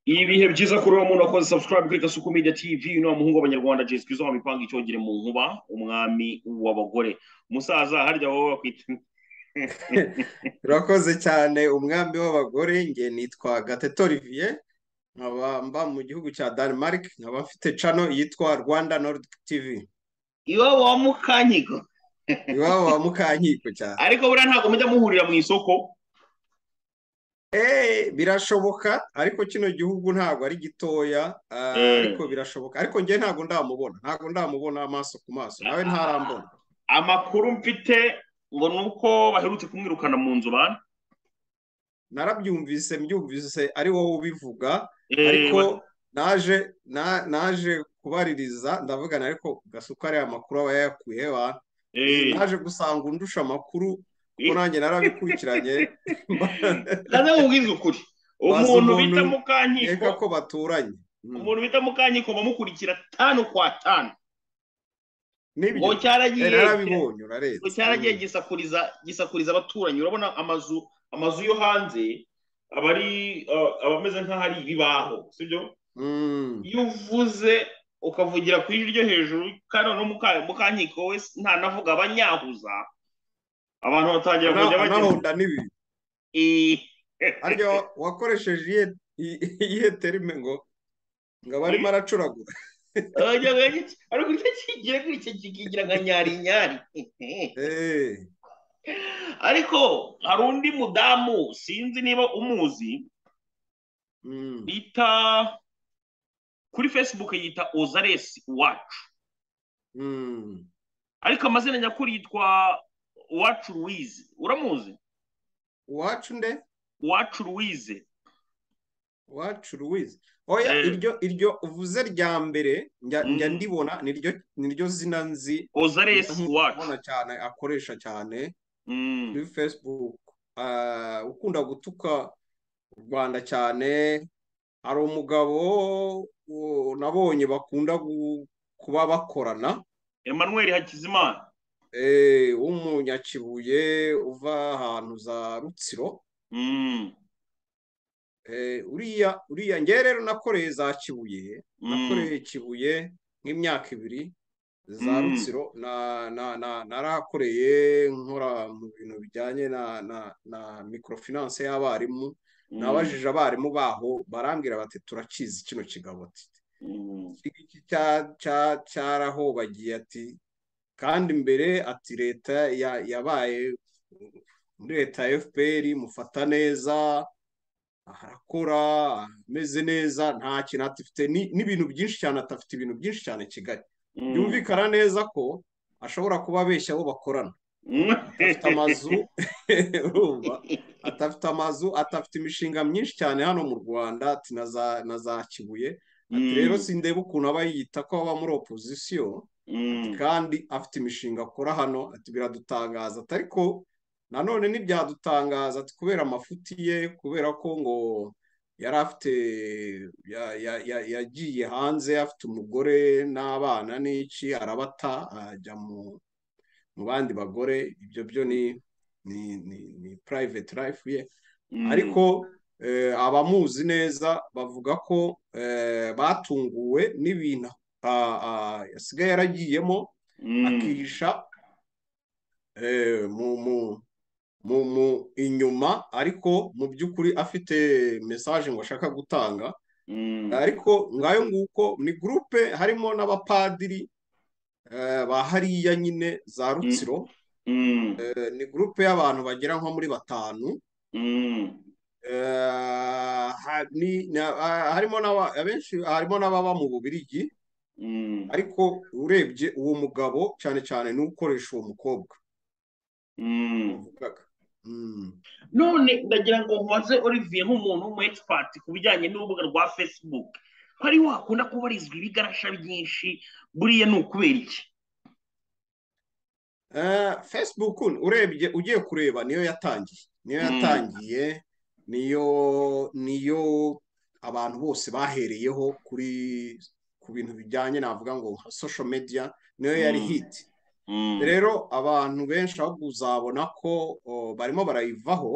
ibihe byiza kuri uwo muntu wakoze subscribe kuri kasuku media tv uno muhungu w'abanyarwanda jesi kizwa wamipanga icyogere mu nkuba umwami w'abagore umusaza harya wowe bakwita urakoze cyane umwami w'abagore nge nitwa gateto olivier nkaba mba mu gihugu cya denmark nkaba mfite cano yitwa rwanda nord tv iwabo wa mukanyigo iwabo wa mukankiko cyane ariko buriya ntabwo mujya muhurira mu isoko eee birashoboka ariko kino gihugu ntabwo ari gitoya ariko birashoboka ariko ngewe ntabwo ndamubona ntabwo ndamubona amaso ku maso nawe ntarambona amakuru mfite ngo ni uko baherutse kumwirukana mu nzu bana narabyumvise mbyumvise ari wowe ubivuga ariko naje naje kubaririza ndavugana ariko gasuka ariya makuru aba yayakuye bantu naje gusanga undusha amakuru kuko nanjye narabikurikiranye ndaza nkubwiza ukuri umuntu bita mukankiko ko baturanye umuntu bita mukankiko bamukurikira tanu kwa tanu ngo cyaragiye ngo cyaragiye gisakuriza gisakuriza abaturanyi urabona amazu amazu yo hanze aba ari aba ameze nk'ahari ibibaho sibyo iyo uvuze ukavugira ku ijwi ryo hejuru kandi noneho mukankiko we ntanavuga abanyahuza abantu batangira kujya bagenda n'ibintu harya wakoresheje iyihe terime ngo ngo aba arimo aracuragura ariko icyo kigira kuri icyo kikigira nka nyari nyari ariko hari undi mudamu sinzi niba umuzi bita kuri fesibuke yita ozaresi iwacu ariko amazina nyakuri yitwa uwacu ruwize uramuzi uwacu nde uwacu ruwize uwacu ruwize oya iryo iryo uvuze rya mbere njya ndibona niryo zina nzi ozaresi iwacu cyane akoresha cyane kuri facebook ukunda gutuka u rwanda cyane hari umugabo nabonye bakunda kuba bakorana emmanuel hakizimana w'umunyakibuye uva ahantu za rutsiro uriya uriya ngewe rero nakoreye za kibuye nakoreye kibuye nk'imyaka ibiri za rutsiro narahakoreye nkora mu bintu bijyanye na microfinance y'abarimu nabajije abarimu baho barambwira bati turakizi kino kigaboti cyarahobagiye ati kandi mbere ati leta yabaye muri leta ya fpr mufata neza arakora ameze neza nta kintu atafite n'ibintu byinshi cyane atafite ibintu byinshi cyane kigali byumvikana neza ko ashobora kuba abeshya abo bakorana atafite amazu atafite amazu atafite imishinga myinshi cyane hano mu rwanda na za kibuye ati rero sindeba ukuntu aba yita ko baba muri opozisiyo kandi afite imishinga akora hano ati biradutangaza ariko nanone ntibyadutangaza kubera amafuti ye kubera ko ngo yari afite yagiye hanze afite umugore n'abana n'iki arabata ajya mu bandi bagore ibyo byo ni ni purayiveti life ye ariko abamuzi neza bavuga ko batunguwe n'ibintu yasigaye yaragiyemo akihisha mu inyuma ariko mu by'ukuri afite mesaje ngo ashaka gutanga ariko ngayo nguko ni gurupe harimo n'abapadiri ba hariya nyine za rutsiro ni gurupe y'abantu bagera nko muri batanu harimo n'ababa mu bubirigi ariko urebye uwo mugabo cyane cyane n'ukoresha uwo mukobwa none ndagira ngo nkoze olivier nk'umuntu w'umwegipati ku bijyanye n'urubuga rwa facebook ko ari wakunda kubarizwa ibigarasha byinshi buriya ni ukubera iki facebook urebye ugiye kureba niyo yatangiye niyo yatangiye niyo niyo abantu bose bahereyeho kuri ku bintu bijyanye navuga ngo nka social media niyo yari hiti rero abantu benshi ahubwo uzabona ko barimo barayivaho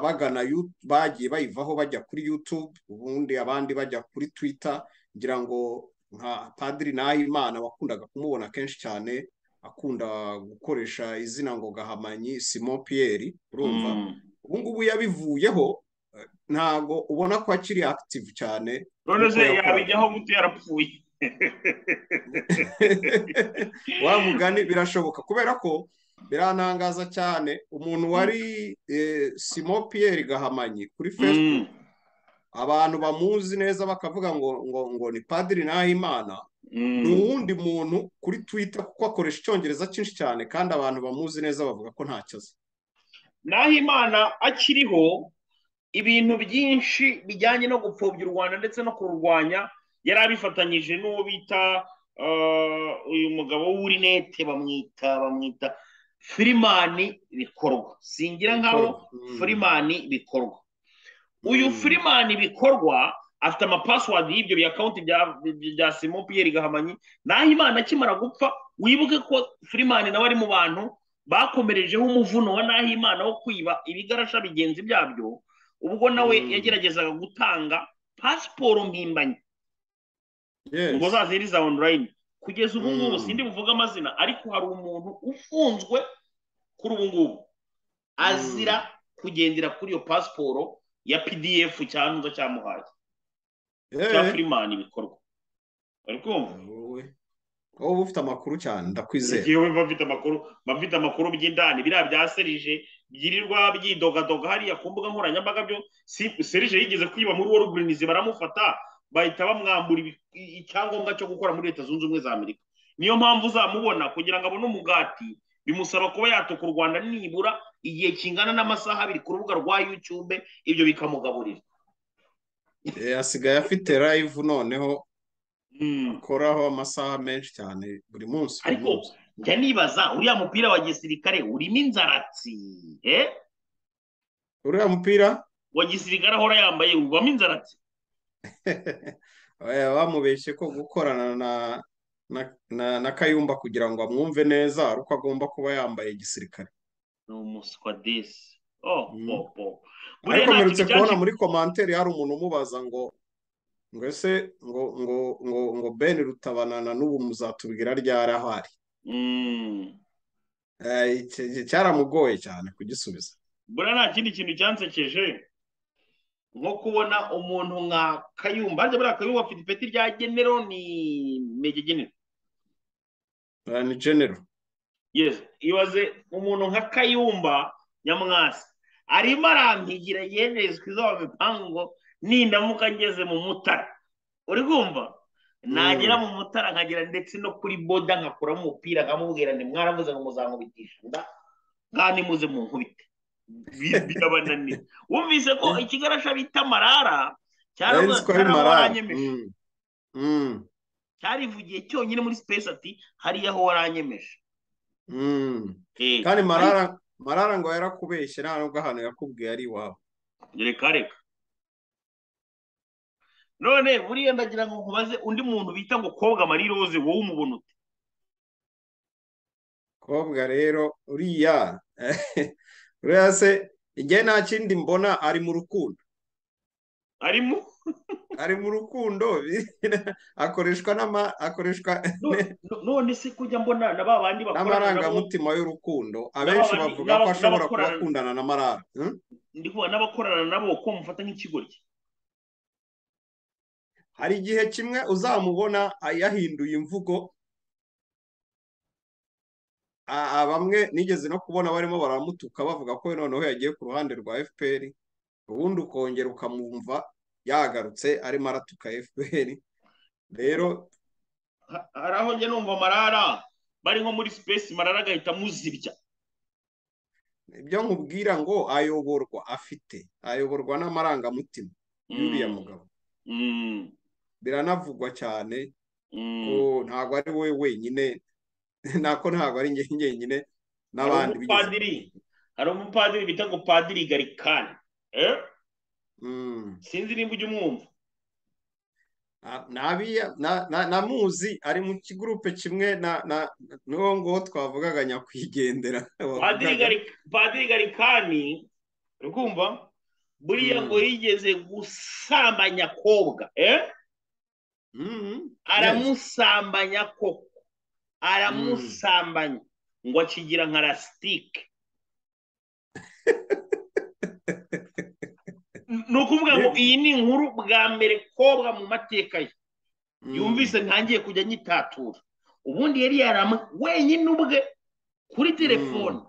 bagana bagiye bayivaho bajya kuri yutube ubundi abandi bajya kuri twita ngira ngo nka padiri nahimana wakundaga kumubona kenshi cyane akunda gukoresha izina ngo gahamanyi simon piyeri urumva ubu ngubu yabivuyeho ntabwo ubona ko akiri akitivu cyane noneho yabijyaho muto yarapfuye wa mugani birashoboka kubera ko birantangaza cyane umuntu wari simo piyeri gahamanyi kuri facebook abantu bamuzi neza bakavuga ngo ngo ngo ni padiri nahimana ni uwundi muntu kuri twitter kuko akoresha icyongereza cyinshi cyane kandi abantu bamuzi neza bavuga ko ntacyo azi nahimana akiriho ibintu byinshi bijyanye no gupfobya u rwanda ndetse no kururwanya yari abifatanyije n'uwo bita uyu mugabo w'urinete bamwita bamwita firimani bikorwa singira nkaho firimani bikorwa uyu firimani bikorwa afite amapasiwadi y'ibyo bya kawunti bya simon piyeri gahamanyi naho imana akimara gupfa wibuke ko firimani nawe ari mu bantu bakomerejeho umuvuno wa naho imana wo kwiba ibigarasha bigenzi byabyo ubwo nawe yageragezaga gutanga pasiporo mpimbanye ngo zaziriza onorayini kugeza ubu ngubu sindi buvuge amazina ariko hari umuntu ufunzwe kuri ubu ngubu azira kugendera kuri iyo pasiporo ya pdf cyanduza cyamuhaye cya firimani ibikorwa bari kumva wowe ufite amakuru cyane ndakwizera yewe mba mfite amakuru mba mfite amakuru by'indani biriya bya serije byirirwa byidogadoga hariya ku mbuga nkoranyambaga byo serije yigeze kwiba muri wo rugurinizi baramufata bahita bamwambura icyangombwa cyo gukora muri leta zunze ubumwe za amerika niyo mpamvu uzamubona kugira ngo abone umugati bimusaba kuba yatuka u rwanda nibura igihe kingana n'amasaha abiri ku rubuga rwa yutube ibyo bikamugaburira asigaye afite live noneho akoraho amasaha menshi cyane buri munsi ariko njya nibaza uriya mupira wa gisirikare urimo inzaratsi uriya mupira wa gisirikare ahora yambaye ubamo inzaratsi bamubeshye ko gukorana na na kayumba kugira ngo amwumve neza ari uko agomba kuba yambaye gisirikare ni umuswa desi ariko mperutse kubona muri komanteri hari umuntu umubaza ngo ngo ese ngo ngo ngo ngo ben rutabanana n'ubu muzatubwira ryari aho ari cyaramugoye cyane kugisubiza buriya nta kindi kintu cyansekeje nko kubona umuntu nka kayumba harya buriya kayumba afite ipeti rya genero ni mege genero ni genero yesi ibaze umuntu nka kayumba nyamwasi arimo arampigira yemerezwa izo mipango nindamuka ngeze mu mutara uri kumva nagera mu mutara nkagera ndetse no kuri boda nkakuramo umupira nkamubwira ni mwaravuze ngo muzamubitishe inda ntimuze mu nkubite birabananira wumvise ko ikigarasha bita marara cyaranyemeje cyarivugiye cyonyine muri sipesi ati hariya aho waranyemeje kandi marara marara ngo yarakubeshye nta nubwo ahantu yakubwiye ari iwawe reka reka none buriya ndagira ngo nkubaze undi muntu bita ngo kobwa marie rose wowe umubona ute kobwa rero uriya uriya se igihe nta kindi mbona ari mu rukundo arimo ari mu rukundo akoreshwa n'ama akoreshwa none se kujya mbona na ba bandi bakorana n'amarangamutima y'urukundo abenshi bavuga ko ashobora kuba akundana na marara ndi kubona n'abakorana nabo ko mufata nk'ikigoryi hari igihe kimwe uzamubona yahinduye imvugo bamwe nigeze no kubona barimo baramutuka bavuga ko noneho yagiye ku ruhande rwa fpr ubundi ukongera ukamwumva yagarutse arimo aratuka fpr rero hari aho njya numva marara bari nko muri sipesi marara agahita amuzibya ibyo nkubwira ngo ayoborwa afite ayoborwa n'amarangamutima y'uriya mugabo biranavugwa cyane ntabwo ari we wenyine nako ntabwo ari njyenyine n'abandi bigize hari umupadiri bita ngo padiri garikani sinzi nimba ujya umwumva namuzi ari mu kigurupe kimwe n'uwo nguwo twavugaga nyakwigendera padiri garikani urumva buriya ngo yigeze gusambanya kobwa aramusambanya koko aramusambanya ngo akigira nka rasitike ni ukuvuga ngo iyi ni inkuru bwa mbere kobwa mu mateka ye yumvise ntangiye kujya nyitatura ubundi yari yaramu wenyine ubwe kuri telefone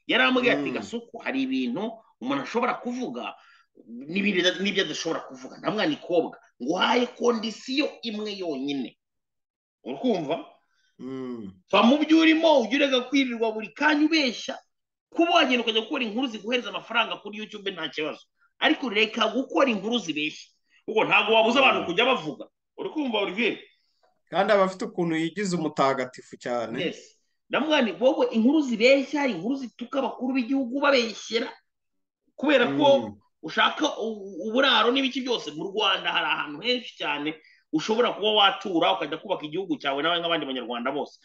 yarambwiye ati gasuku hari ibintu umuntu ashobora kuvuga n'ibyo adashobora kuvuga nta mwana ikobwa ngo uhaye kondisiyo imwe yonyine urikumva va mu byo urimo ujye urega kwirirwa buri kanya ubeshya kuba wagenda ukajya gukora inkuru ziguhereza amafaranga kuri yutube nta kibazo ariko reka gukora inkuru zibeshya kuko ntabwo wabuze abantu kujya bavuga urikumva buri kandi aba afite ukuntu yigize umutagatifu cyane namwani wowe inkuru zibeshya inkuru zituka abakuru b'igihugu babeshyera kubera ko ushaka uburaro n'ibiki byose mu rwanda hari ahantu henshi cyane ushobora kuba watura ukajya kubaka igihugu cyawe nawe nk'abandi banyarwanda bose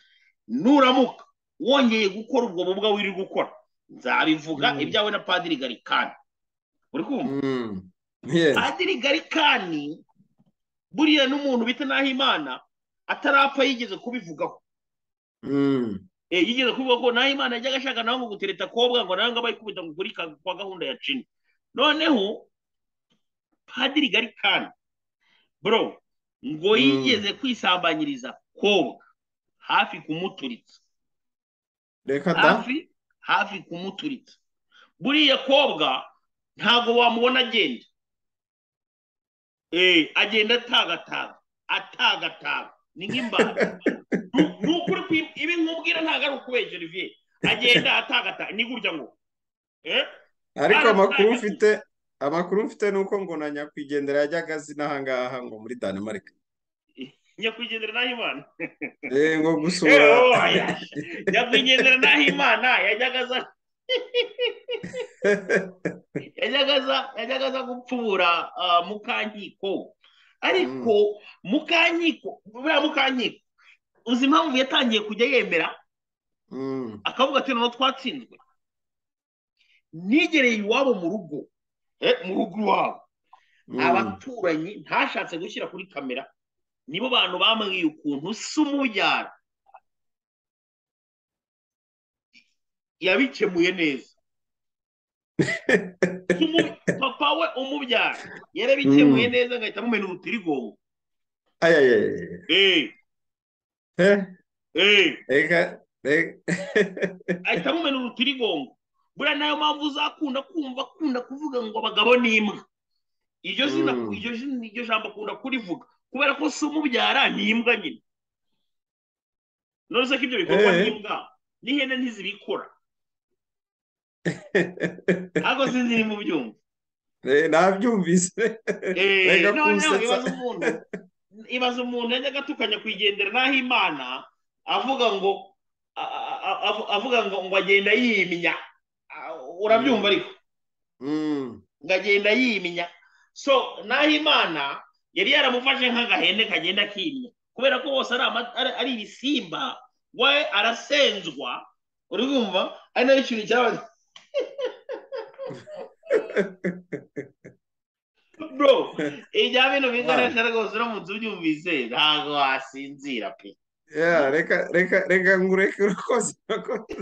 nuramuka wongeye gukora ubwo bubwa wiri gukora nzabivuga ibyawe na padiri garikani uri kumva padiri garikani buriya n'umuntu bita naho imana atarapfa yigeze kubivugaho yigeze kuvuga ko naho imana yajyaga ashaka nawe ngo gutereta kobwa ngo nawe ngo bayikubita ngo kuri kwa gahunda ya cini noneho padiri garikani bro ngo yigeze kwisambanyiriza kobwa hafi kumuturitsa reka hafi hafi kumuturitsa buriya kobwa ntabwo wamubona agenda agenda atagataga atagataga ni nk'imbata ni ukuri ibi nkubwira ntabwo ari ukubeshya olivier agenda atagata ni gutya ngo ariko amakuru mfite amakuru mfite ni uko ngo na nyakwigendera yajyaga azi n'ahangaha ngo muri danimarike nyakwigendera n'ahimana eee ngo gusura nyakwigendera n'ahimana yajyaga aza yajyaga aza gupfubura mukankiko ariko mukankiko buriya mukankiko uzi impamvu yatangiye kujya yemera akavuga ati noneho twatsinzwe nigereye iwabo mu rugo mu rugo iwabo abaturanyi ntashatse gushyira kuri kamera nibo bantu bambwiye ukuntu usa umubyara yabikemuye neza papa we umubyara yarabikemuye neza agahita amumena urutirigongo ahita amumena urutirigongo buriya nayo mpamvu uzakunda kumva akunda kuvuga ngo abagabo ni imbwa iryo jambo akunda kurivuga kubera ko si umubyara ni imbwa nyine none se ko ibyo bikorwa n'imbwa n'ihene ntizibikora ntabwo sinzi ni mu byumva nabyumvise reka umuntu ibaza umuntu yajyaga atukanya kwigendera n'aho imana avuga ngo avuga ngo ngo agenda yimya urabyumva ariko ngo agenda yimya so n'aho imana yari yaramufashe nk'agahene kagenda kimya kubera ko bose ari ibisimba we arasenzwa urumva ari nayo kintu cyabaga bro ibya bintu bigaragara rwose uramutse ubyumvise ntabwo wasinzira pe reka reka reka ngureke urakoze urakoze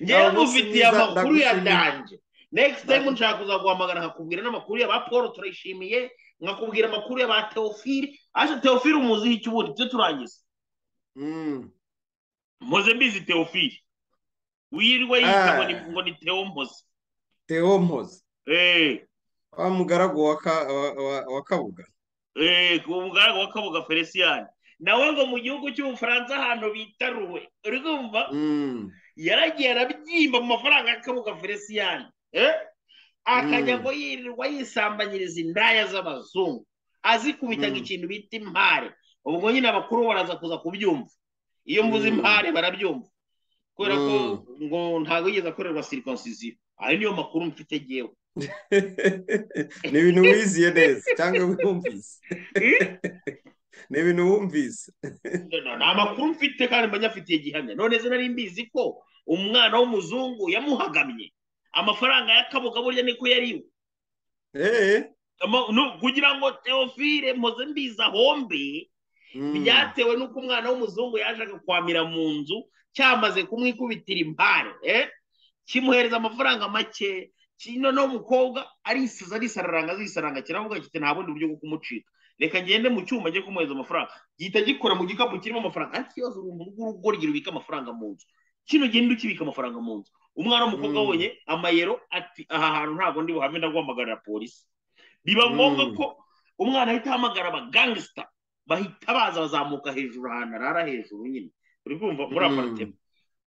ngewe ngufitiye amakuru ya danje next time nshaka kuza guhamagara nkakubwira n'amakuru ya ba paul turayishimiye nkakubwira amakuru ya ba teofile ariko teofile umuziho icyo ubundi tujye turangiza mpoze mbizi teofile wirirwa yita ngo ni teo mpoze teo mpoze wa mugaragu wa kabuga umugaragu wa kabuga felicien nawe ngo mu gihugu cy'ubufaransa ahantu bita ruwe uri kumva yaragiye arabyimba mu mafaranga ya kabuga felicien akajya ngo yirirwa yisambanyiriza indaya z'abazungu azikubitaga ikintu bita impare ubwo nyine abakuru baraza kuza kubyumva iyo mvuze impare barabyumva kubera ko ngo ntabwo yigeze akorerwa sirikonsiziyo ayo niyo makuru mfite ngewe ni ibintu wiziye neza cyangwa wumvise ni ibintu wumvise ni amakuru mfite kandi mbanyafitiye gihamya none se nari mbizi ko umwana w'umuzungu yamuhagamye amafaranga y'akaboga burya niko yariwe kugira ngo teofile mpoze mbiza hombe byatewe n'uko umwana w'umuzungu yaje agakwamira mu nzu cyamaze kumwikubitira impare kimuhereza amafaranga make noneho umukobwa arisize arisararanga azisaranga kiravuga kiti nta bundi buryo bwo kumucika reka ngende mu cyuma njye kumuhereza amafaranga gihita gikora mu gikapu kirimo amafaranga nta kibazo urumva urugo urugorogero ubika amafaranga mu nzu kino genda ukibika amafaranga mu nzu umwana w'umukobwa abonye amayero ati aha hantu ntabwo ndi buhame ndaguhamagarira polisi biba ngombwa ko umwana ahita ahamagara abagangisita bahita baza bazamuka hejuru ahantu arara hejuru nyine uri kumva muri aparitema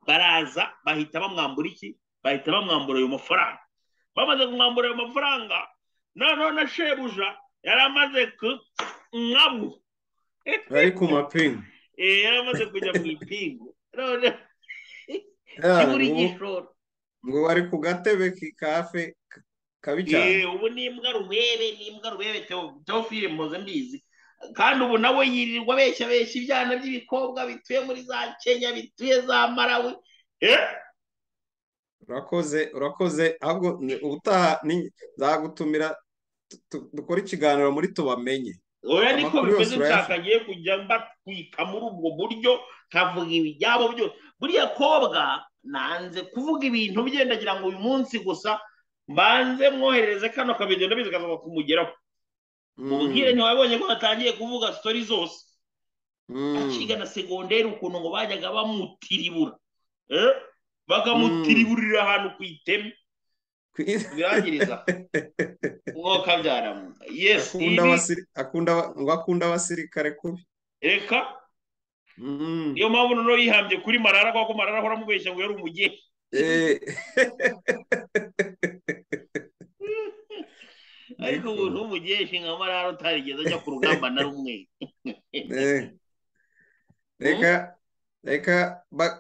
baraza bahita bamwambura iki bahita bamwambura ayo mafaranga bamaze kumwambura ayo mafaranga noneho na shebuja yari amaze ku nkabu ari ku mapingu yari amaze kujya mu ipingu noneho kibura igishoro ngo bari ku gatebe kafe kabi cyane ubu ni imbwa rubebe ni imbwa rubebe teofile mpoze mbizi kandi ubu nawe yirirwa abeshya abeshya ibyana by'ibikobwa bituye muri za kenya bituye za marawi urakoze urakoze ahubwo ubutaha nzagutumira dukora ikiganiro muri tubamenye oya niko bimeze nshaka ngiye kujya mbatwika muri ubwo buryo nkavuga ibyabo byose buriya kobwa nanze kuvuga ibintu bye ndagira ngo uyu munsi gusa mbanze mwoherereze kano kabido ndabizi kazaza kumugeraho ubwire ntiwabonye ko batangiye kuvuga sitori zose akiga na segonderi ukuntu ngo bajyaga bamutiribura bakamutiriburira ahantu ku iteme birangiriza umwuka byaramuka yesi ngo akunda abasirikare kubi reka niyo mpamvu noneho yihambye kuri marara kubera ko marara ahora amubeshya ngo yari umugeni ariko ubu ntumugeshe nka marara utarigeze ajya ku rugamba na rumwe reka reka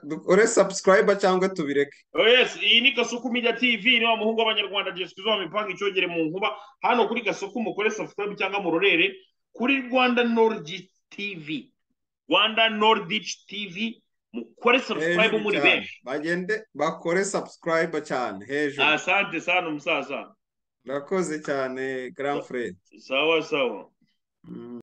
dukore sabusikarayiba cyangwa tubireke yesi iyi ni gasuku media tv ni wa muhungu w'abanyarwanda jesica izuba mipanga icyogere mu nkuba hano kuri gasuku mukore sabusikarayiba cyangwa murorere kuri rwanda nordi tv rwanda nordi tv mukore sabusikarayiba muri benshi bagende bakore sabusikarayiba cyane hejuru asante sana umusaza murakoze cyane grand frere sawa sawa